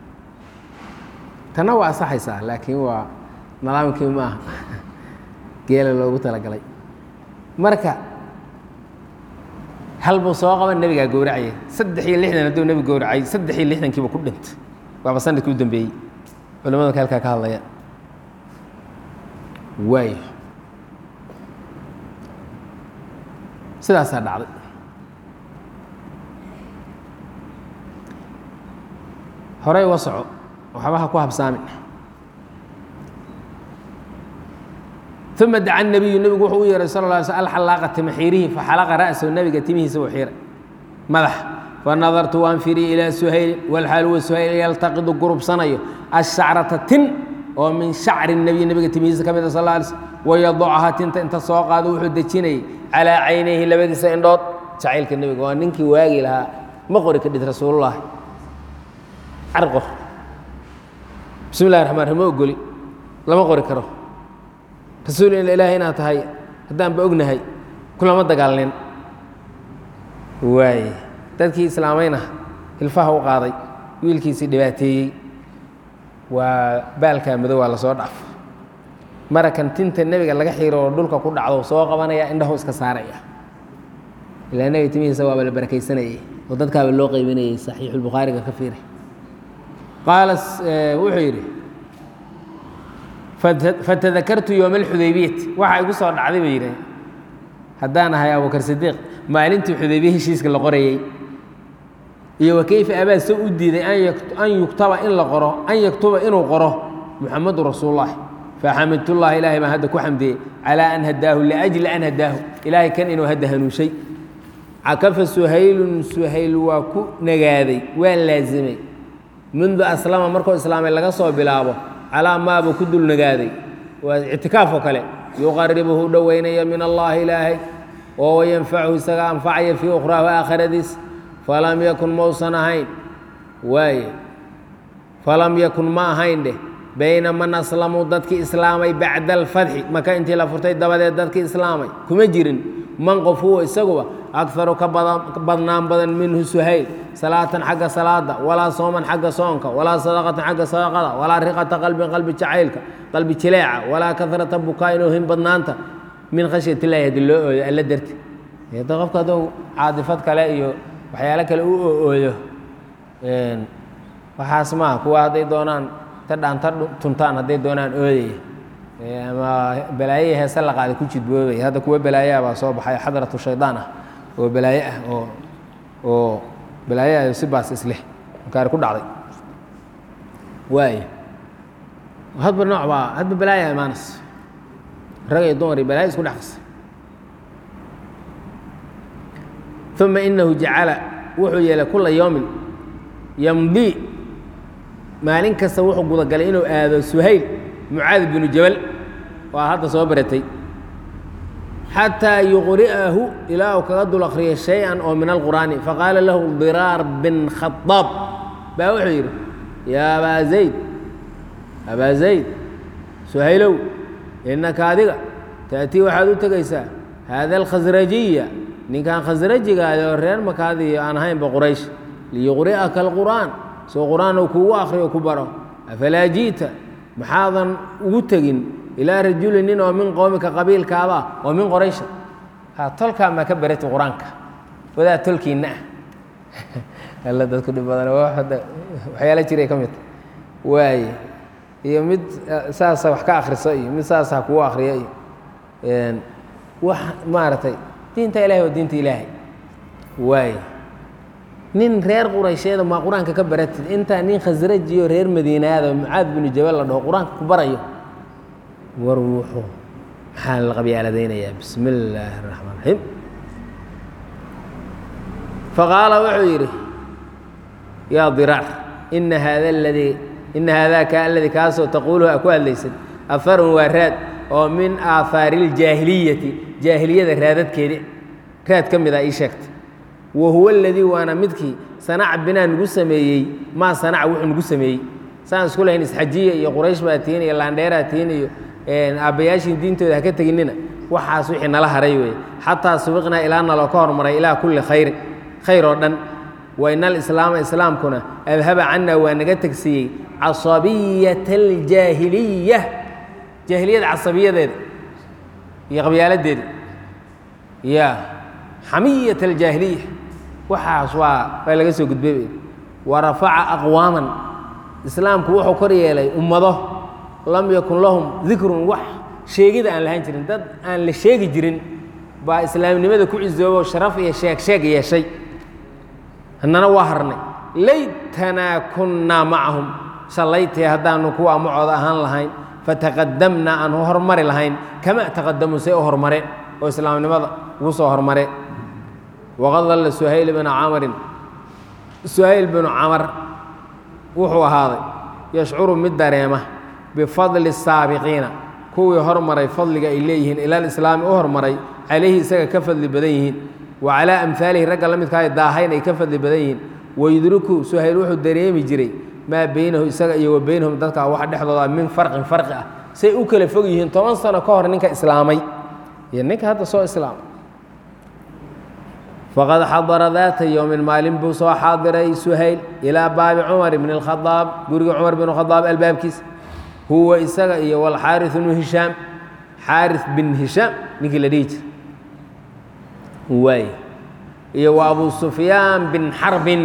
tanna waa asaxaysaa laakiin waa nidaamkii ma aha geela loogu talagalay marka hal buu soo qaban nebigaa gowracayay saddex iyo lixdan hadduu nebigu gowracay saddex iyo lixdankiiba ku dhintay waaba sanadkii u dambeeyey culamada marka halkaa ka hadlaya waayo sidaasaa dhacday horey uga soco waxbaha ku habsaamin uma daca nabiyu nebigu wuxuu u yeehay sal la alay sl alxalaaqa timaxiirihi faxalaqa ra'sahu nebiga timihiisa uu xiiray madax fanadartu waan fiiriy ilaa suhaylin walxaal huwa suhayl yaltaqidu gurubsanayo ashacrata tin oo min shacri nebiy nebiga timihiisa ka mid a sal la alay slm wayadacahaa tinta inta soo qaado wuxuu dejinayay calaa caynayhi labadiisa indhood jacaylka nebiga waa ninkii waagi lahaa ma qori ka dhid rasuulullahi carqor bismi llahi raxmaan raxim ma ogoli lama qori karo rasuul ilaahi inaad tahay haddaanba ognahay kulama dagaalnin waaye dadkii islaamayna hilfaha u qaaday wiilkiisii dhibaateeyey waa baalkaa madow waa lasoo dhaaf marakan tinta nebiga laga xiiro oo dhulka ku dhacdo soo qabanaya indhahu iska saaraya ilaa nebiga timihiisa waaba la barakaysanayay oo dadkaaba loo qeybinayay saxiixulbukhaariga ka fiiray qaala wuxuu yidhi fatadakartu yooma alxudaybiyati waxa igu soo dhacday bay yidhi haddaan ahay abubakar sidiiq maalintii xudaybiye heshiiska la qorayey iyo wa keyfa abaa se u diiday an yuktaba in la qoro an yaktuba inuu qoro muxamadu rasuulullahi faxamidtullahi ilaahay baan hadda ku xamdiyey calaa an hadaahu liajli an hadaahu ilaahay kan inuu hadda hanuushay cakafa suhaylun suhayl waa ku nagaaday waa laasimay mundu aslama markuu islaamay laga soo bilaabo calaa maabuu ku dul nagaaday waa ictikaaf oo kale yuqaribuhu dhoweynaya min allaahi ilaahay oo wayanfachu isaga anfacaya fii ukhraahu aakhiradiis falam yakun mausan ahayn waaye falam yakun ma ahayn dheh bayna man aslamuu dadkii islaamay bacda alfatxi maka intii la furtay dabadeed dadkii islaamay kuma jirin man qof huwa isaguba akaru ka badnaan badan minhu suhayl salaatan xagga salaada walaa sooman xagga soonka walaa sadaqatan xagga sadaqada walaa riqata qalbin qalbi jacaylka qalbi jileeca walaa karata bukaa inuu hin badnaanta min khashyat illahi haddii loo ooyo alla darti da qofka hadduu caadifad kale iyo waxyaalo kale u ooyo waxaas maaha kuwa hadday doonaan ta dhaanta tuntaan hadday doonaan ooyaya ama balaaye heese la qaaday ku jidboobay hadda kuwa balaayaa baa soo baxay xadratu shaydaan ah oo balaaye ah oo oo balaaye ah si baas isleh makaari ku dhacday waay hadba nooc baa hadba balaaya imaanas rag iyo dumar iyo balaaye isku dhex qasay uma inahu jacala wuxuu yeelay kula yowmin yamdii maalin kasta wuxuu gudagalay inuu aado suhayl mucaad binu jabal waa hadda soo baratay xataa yuqri'ahu ilaa uu kaga dul akriyo shay-an oo min alqur'aani faqaala lahu diraar bin khadaab baa wuxuu yidhi yaa abaa zayd abaa zayd suhaylow innaka adiga ta'tii waxaad u tegaysaa haada alkhasrajiya ninkan khasrajigaada oo reer makaadiyo aan ahaynba quraysh liyuqri'aka alqur'aan soo qur'aan uu kuugu akriyo ku baro afalaa ji'ta maxaadan ugu tegin ilaa rajuli nin oo min qowmika qabiilkaaba oo min qoraysha ha tolkaa maa ka barati qur-aanka wadaa tolkiinna ah alla dadku dhib badan waxyaala jiray ka mid waaye iyo mid saasa wax ka akhriso iyo mid saasa ha kugu akhriyo iyo wax maaragtay diinta ilahay waa diinta ilaahay waay nin reer quraysheeda maa qur-aanka ka baratid intaa nin khasrajiyo reer madiinaada mucaad binu jabal la dhaho qur-aanka ku barayo war wuxuu maxaa la qabyaaladaynayaa bismi illaahi raxmaan raxiim faqaala wuxuu yidhi yaa diraac ina haada aladii ina haadaaka aladii kaasoo taquuluhu a ku hadlaysad afarun waa raad oo min aahaari iljaahiliyati jaahiliyada raadadkeedi raad ka mid a ii sheegtay wa huwa aladii waana midkii sanaca binaa nagu sameeyey maa sanaca wuxuu nagu sameeyey saan isku lahayn isxajiya iyo quraysh baa tihin iyo laandheeraa tihin iyo aabbayaashiin diintooda haka teginina waxaas wixii nala haray weeye xataa subiqnaa ilaa naloo ka hormaray ilaa kulli khayrin khayr oo dhan waina alislaama islaamkuna adhaba cana waa naga tegsiiyey casabiyata aljaahiliya jaahiliyada casabiyadeeda iyo qabyaaladeeda ya xamiyat aljaahiliya waxaas waa waa laga soo gudbay wa rafaca aqwaaman islaamku wuxuu kor yeelay ummado lam yakun lahum dikrun wax sheegida aan lahaan jirin dad aan la sheegi jirin baa islaamnimada ku cisoobo sharaf iyo sheeg sheeg yeeshay hannana waa harnay laytanaa kunnaa macahum shallaytee haddaanu kuwa macooda ahaan lahayn fataqadamnaa aan hormari lahayn kama taqadamuu say u hormareen oo islaamnimada ugu soo hormareen waqad dalla suhayl binu camarin suhayl binu camar wuxuu ahaaday yashcuru mid dareema bifadli saabiqiina kuwii hormaray fadliga ay leeyihiin ilal islaami u hormaray calayhi isaga ka fadli badan yihiin wa calaa amhaalihi ragga la midkaa daahayn ay ka fadli badan yihiin wayudriku suhayl wuxuu dareemi jiray maa beynahu isaga iyo wa beynahum dadka waxa dhexdooda min farqin farqi ah say u kala fog yihiin toban sano ka hor ninka islaamay iyo ninka hadda soo islaamay faqad xadara daata yowmin maalin buu soo xaadiray suhayl ilaa baabi cumar bn اkhadaab guriga cumar bn khadaab albaabkiisa huwa isaga iyo walxaari bnu hishaam xaari bin hishaam ninkii la dhihi jira waay iyo wa abu sufyaan bin xarbin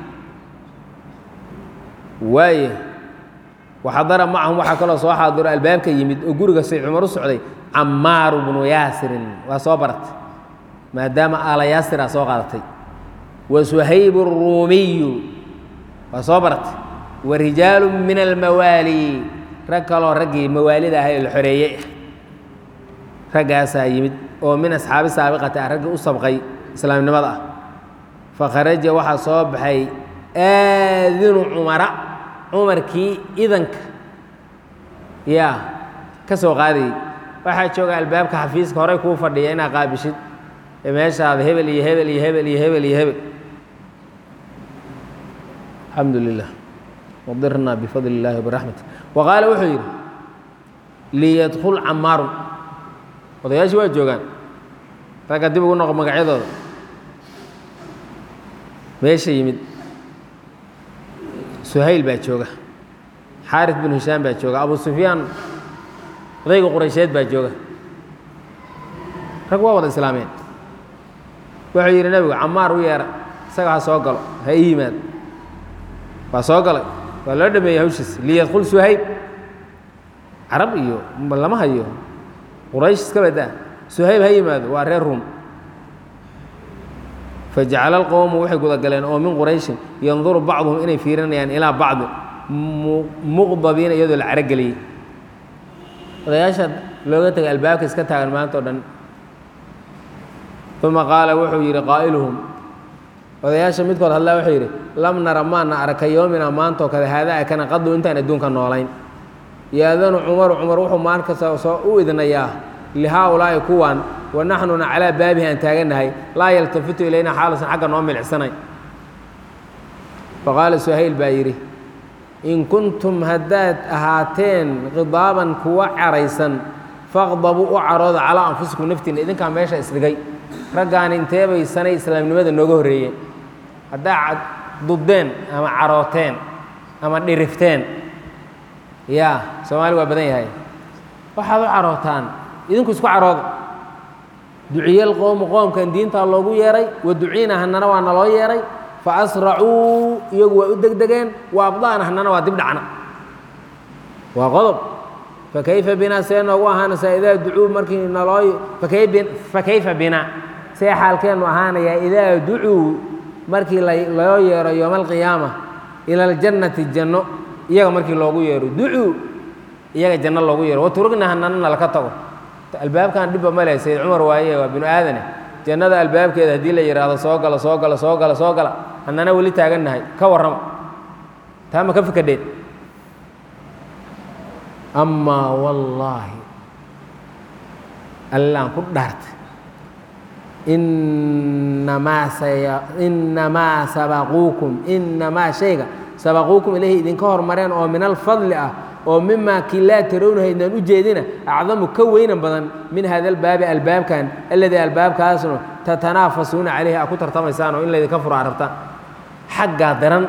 waaye waxadara macahum waxaa kaloo soo xaadiro albaabka yimid oo guriga say cumar u socday camaaru bnu yaasirin waa soo baratay maadaama aala yaasiraa soo qaadatay wa suhayb الruumiyu waa soo baratay wa rijaalu min almawaali rag kaloo raggii mawaalida ahay oo la xoreeyey ah raggaasaa yimid oo min asxaabi saabiqati ah raggii u sabqay islaamnimada ah fakharaja waxaa soo baxay aadinu cumara cumarkii idanka yaa ka soo qaadayey waxaa jooga albaabka xafiiska horey kuu fadhiya inaa qaabishid meeshaada hebel iyo hebel iyo hebel iyo hebel iyo hebel alxamdu lilah wadirna bifadli اllahi wbiraxmati wa qaala wuxuu yidhi liyadkul camaaru odayaashii waa joogaan ragga dib ugu noqo magacyadooda meesha yimid suhayl baa jooga xaari binu hishaam baa jooga abu sufyaan odayga quraysheed baa jooga rag waa wada islaameen wuxuu yidhi nebigu camaar u yeera isaga ha soo galo ha ii yimaado waa soo galay waa loo dhameeyey hawshiis liyadkul suhayb carab iyo lama hayo quraysh iska badaa suhayb ha yimaado waa reer ruum fajacala alqowmu waxay gudagaleen oo min qurayshin yanduru bacduhum inay fiirinayaan ilaa bacdi muqdabiina iyadoo la carogeliyey odayaasha looga tegay albaabka iska taagan maanta o dhan uma qaala wuxuu yidhi qaa'iluhum odayaasha midkood hadlaa wuxuu yidhi lam nara maana arka yoomina maantoo kale haadaa kana qadu intaan adduunka noolayn yaadanu cumaru cumar wuxuu maankasta soo u idnayaa lihaaulaa'i kuwan wa naxnuna calaa baabihi aan taagannahay laa yaltafitu ilayna xaalusan xagga noo milicsanayn faqaala suhayl baa yidhi in kuntum haddaad ahaateen khidaaban kuwa caraysan faqdabuu u carooda calaa anfusikum naftiinna idinkaa meesha isdhigay raggaani inteebay sanay islaamnimada nooga horreeyeen haddaa duddeen ama carooteen ama dhirifteen yaa soomaali waa badan yahay waxaad u carootaan idinku isku carooda duciyal qowmu qoomkan diintaa loogu yeeray wa duciina hanana waa naloo yeeray fa asracuu iyagu waa u degdegeen wa abda'na hanana waa dib dhacna waa qodob fakayfa binaa see noogu ahaanaysaa idaa ducuu markii naloo fakayfa binaa see xaalkeennu ahaanayaa idaa ducuu markii loo yeero yowma alqiyaama ila aljannati janno iyaga markii loogu yeero ducuu iyaga janno loogu yeero waturugna hanana nalaka tago albaabkan dhibba ma leh sayd cumar waaye waa binu aadane jannada albaabkeeda haddii la yidhaahdo soo gala soo gala soo gala soo gala hannana weli taagannahay ka warrama taa ma ka fikadheen amaa wallaahi allaan ku dhaartay inamaa saya inamaa sabaquukum inamaa shayga sabaquukum ilahi idinka hormareen oo min alfadli ah oo mimaa kii laa tarawnaha idnaan u jeedina acdamu ka weynan badan min hada albaabi albaabkan alladii albaabkaasno tatanaafasuuna calayhi aa ku tartamaysaan oo in laydinka furaa rabtaan xaggaa daran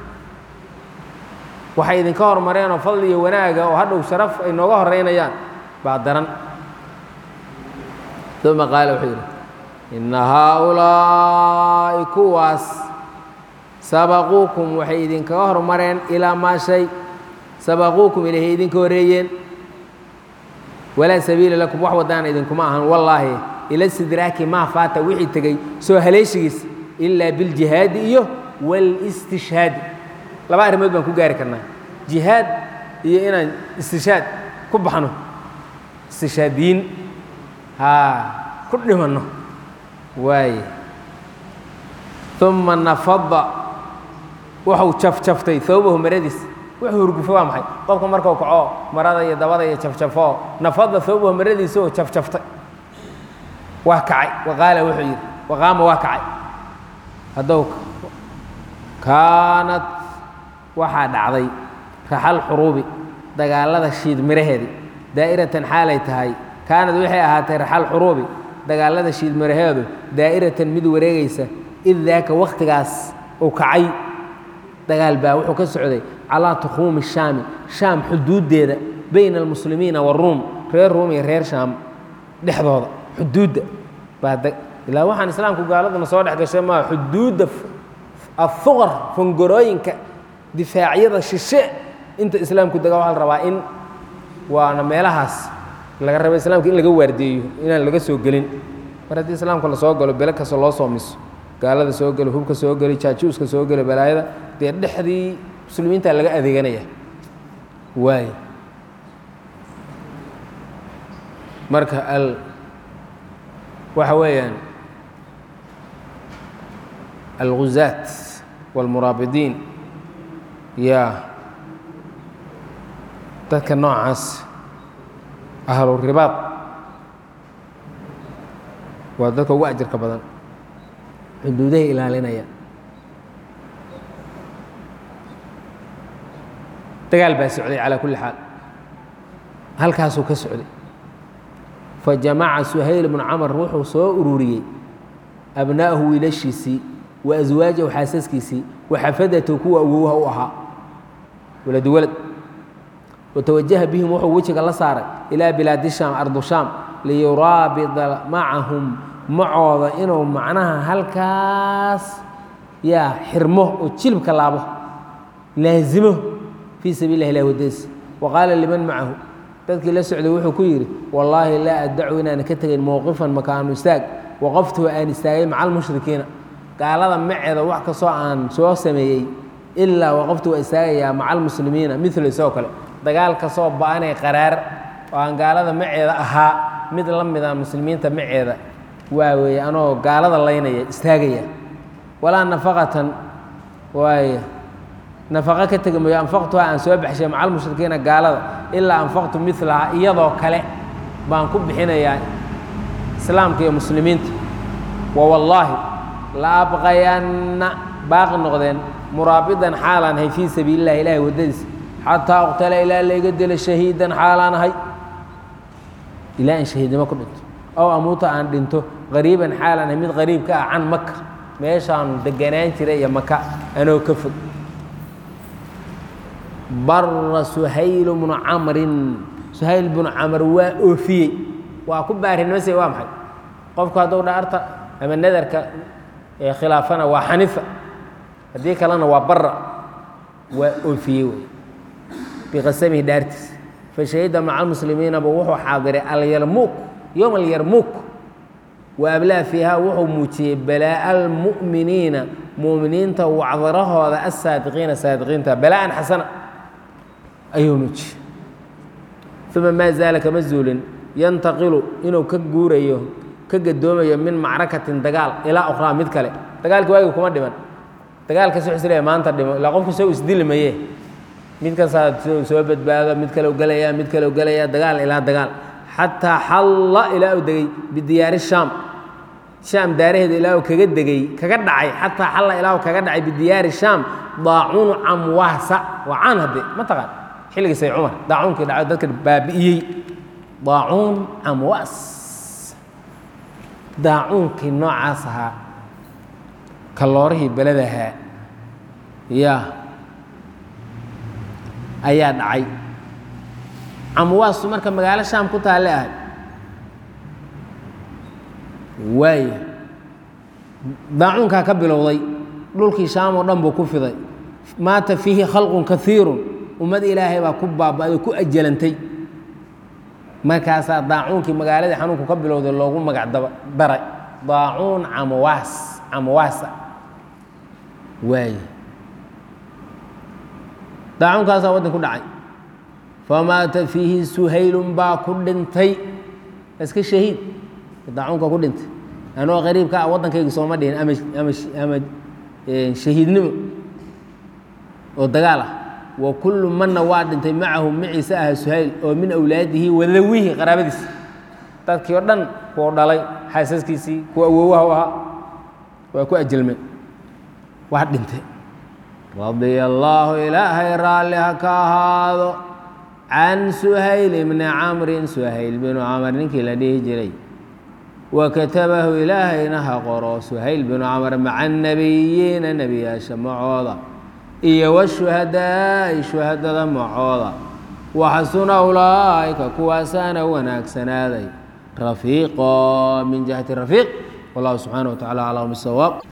waxay idinka hormareen oo fadli iyo wanaaga oo hadhow sharaf ay nooga horeynayaan baa daran uma qaala wuxuu yidhi inna haaulaa'i kuwaas sabaquukum waxay idinkaga hormareen ilaa maa shay sabaquukum ilahay idinka horeeyeen walaa sabiila lakum wax wadaana idinkuma ahan wallaahi ila sidraaki maa faata wixii tegey soo haleeshigiis ilaa biljihaadi iyo wاlistishhaadi laba arrimood baan ku gaari karnaa jihaad iyo inaan istishaad ku baxno istishaadiyiin haa ku dhimanno waaye uma nafada wuxuu jafjaftay hawbahu maradiis wuxuu hurgufo waa maxay qofka markuu kaco marada iyo dabada iyo jafjafoo nafada hawbahu maradiisa oo jafjaftay waa kacay waqaala wuxuu yidhi waqaama waa kacay haddow kaanad waxaa dhacday raxal xuruubi dagaalada shiid miraheedi daa'iratan xaalay tahay kaanad waxay ahaatay raxal xuruubi dagaalada shiid miraheedu daa'iratan mid wareegaysa id daaka wakhtigaas uu kacay dagaal baa wuxuu ka socday calaa tukhuumi shaami shaam xuduuddeeda bayna almuslimiina waruum reer ruum iyo reer shaam dhexdooda xuduudda baa ilaa waxaan islaamku gaaladuna soo dhex gashay maa xuduudda afuqar fongorooyinka difaacyada shishe inta islaamku dega waxaa la rabaa in waana meelahaas laga raba islaamka in laga waardeeyo inaan laga soo gelin mar haddii islaamka la soo galo bele kasta loo soo miso gaalada soo gelo hubka soo geli jaajuuska soo geli balaayada dee dhexdii muslimiinta laga adeeganaya waay marka al waxa weeyaan alguzaat wاlmuraabidiin ya dadka noocaas ahluribaad waa dadka ugu ajarka badan xuduudahay ilaalinaya dagaal baa socday calaa kulli xaal halkaasuu ka socday fajamaca suhayl bnu camar wuxuu soo ururiyey abna'ahu wiilashiisii wa aswaajahu xaasaskiisii wa xafadatahu kuwa awowha u ahaa waladu walad watawajaha bihim wuxuu wejiga la saaray ilaa bilaadi shaam ardu shaam liyuraabida macahum macooda inuu macnaha halkaas yaa xirmo oo jilibka laabo laazimo fii sabiil lah ilah wadadiisa wa qaala liman macahu dadkii la socday wuxuu ku yidhi wallaahi laa addacu inaan ka tegayn mowqifan makaanu istaag waqaftuhu aan istaagay maca almushrikiina gaalada maceeda wax kastoo aan soo sameeyey ilaa waqaftu waa istaagayaa maca almuslimiina milo isagoo kale dagaal kastoo ba-anay qaraar oo aan gaalada maceeda ahaa mid la mida muslimiinta maceeda waa weeye anoo gaalada laynaya istaagaya walaa nafaqatan waay nafaqo ka tegi mayo anfaqtuha aan soo baxshay maca almushrikiina gaalada ilaa anfaqtu milaha iyadoo kale baan ku bixinayaa islaamka iyo muslimiinta wa wallaahi la abqayanna baaqi noqdeen muraabidan xaalaan ahay fii sabiili illahi ilahay waddadiisa xataa uqtala ilaa layga dilo shahiidan xaalaan ahay ilaa aan shahiidnimo ku dhinto ow amuuta aan dhinto qariiban xaalaan ahay mid qariib ka ah can maka meeshaanu deganaan jiray iyo maka anoo ka fog bara suhayl bnu camrin suhayl bnu camr waa oofiyey waa ku baarinimase waa maxay qofku hadduu dhaarta ama nadarka khilaafana waa xanifa haddii kalena waa bara waa oofiyey wey biqasamihi dhaartiis fashahida maca almuslimiinaba wuxuu xaadiray alyarmuuk yowma alyarmuuk wa ablaa fiiha wuxuu muujiyey balaa'a almu'miniina mu'miniinta wacdarahooda asaadiqiina saadiqiinta balaa'an xasana ayuu muujiyey uma maa zaala kama zuulin yantaqilu inuu ka guurayo ka gadoomayo min macrakatin dagaal ilaa ukhraa mid kale dagaalkii waagi kuma dhiman dagaalkas wuxuu isleeyahay maanta dhimo ilaa qofku soo isdili maye mid kasaa soo badbaado mid kale u gelaya mid kale u gelaya dagaal ilaa dagaal xataa xalla ilaa uu degey bidiyaari shaam shaam daaraheeda ilaa uu kaga degey kaga dhacay xataa xalla ilaa uu kaga dhacay bidiyaari shaam daacuunu camwaasa waa caan hadde ma taqaan xilligii say cumar daacuunkii dhaco dadka baabi'iyey daacuun camwaas daacuunkii noocaas ahaa kalloorihii beladahaa ya ayaa dhacay camwaasu marka magaalo shaam ku taalle ahay waaya daacuunkaa ka bilowday dhulkii shaam oo dhan buu ku fiday maata fiihi khalqun kaiirun ummad ilaahay baa ku baaba'day ku ajalantay markaasaa daacuunkii magaaladii xanuunku ka bilowday loogu magac daba daray daacuun camwaas camwaasa waay daacuunkaasaa waddan ku dhacay famaata fiihi suhaylun baa ku dhintay iska shahiid daacuunka ku dhintay anoo qariibka ah waddankayga sooma dhihin ama ama ama shahiidnimo oo dagaal ah wa kullu manna waa dhintay macahu maciise aha suhayl oo min awlaadihi wadawihi qaraabadiisi dadkii oo dhan kuwa dhalay xaasaskiisii kuwa awowaha u ahaa waa ku ajelmeen waa dhintay radia allaahu ilaahay raalli ha ka ahaado can suhayl bni camrin suhayl binu camr ninkii la dhihi jiray wa katabahu ilaahayna ha qoro suhayl binu camr maca annabiyiina nebiyaasha macooda iyo washuhadaa'i shuhadada macooda waxasuna ulaa'ika kuwaasaana wanaagsanaaday rafiiqo min jihati rafiiq wallahu subxaana wa tacala aclam bisawaab